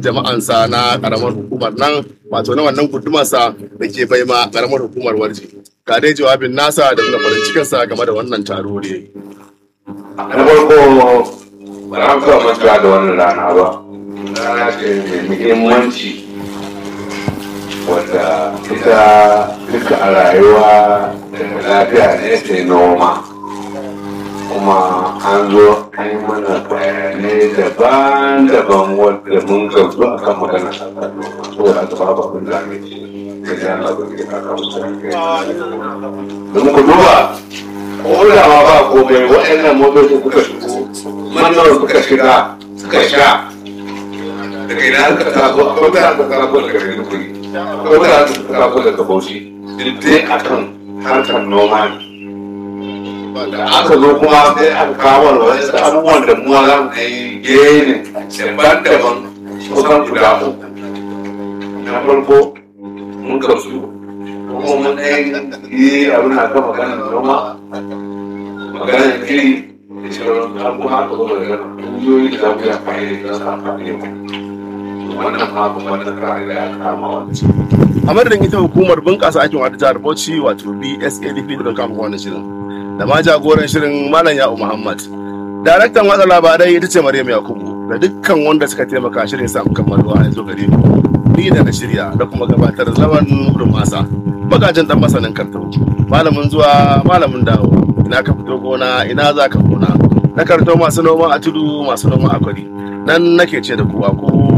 jama'ansa na karamar hukumar nan wato na wannan gudumarsa da ke bai ma karamar hukumar warji ga dai jawabin nasa da nuna farin cikinsa game da wannan taro ne na farko ba za mu taɓa mantuwa da wannan rana ba rana ce mai muhimmanci wadda ita duka a rayuwa da lafiya ne ta noma kuma an zo an yi mana bayanai daban-daban wadda mun gamsu a kan magana saboda aka ba ba kun zame ce da ya labar da ka kawo don ku duba ko da ma ba komai waɗannan motocin suka shigo mannan suka shiga suka sha daga ina suka taso akwai da aka taso daga maiduguri akwai da aka taso daga bauchi duk dai akan harkar noma ne da aka zo kuma sai aka kawo wasu abubuwan da mu za mu yi genin daban-daban kusan guda uku na farko mun gamsu kuma mun ɗaya yi abin da kan maganar noma maganar iri da shirin an kuma aka zo daga ƙungiyoyi da za mu yi amfani da su amfani da wannan ma kuma da kare da ya kama wani a madadin ita hukumar bunƙasa aikin wata jihar bauchi wato bsadp don kama wannan shirin da ma jagoran shirin malam ya'u muhammad daraktan watsa labarai ita ce maryam yakubu da dukkan wanda suka taimaka shirin samu kammaluwa a yanzu gare mu ni da na shirya da kuma gabatar zaman nurin masa magajin dan masanin kartau malamin zuwa malamin dawo ina ka fito gona ina za ka gona na kartau masu noma a tudu masu noma a kwari nan nake ce da kuwa ku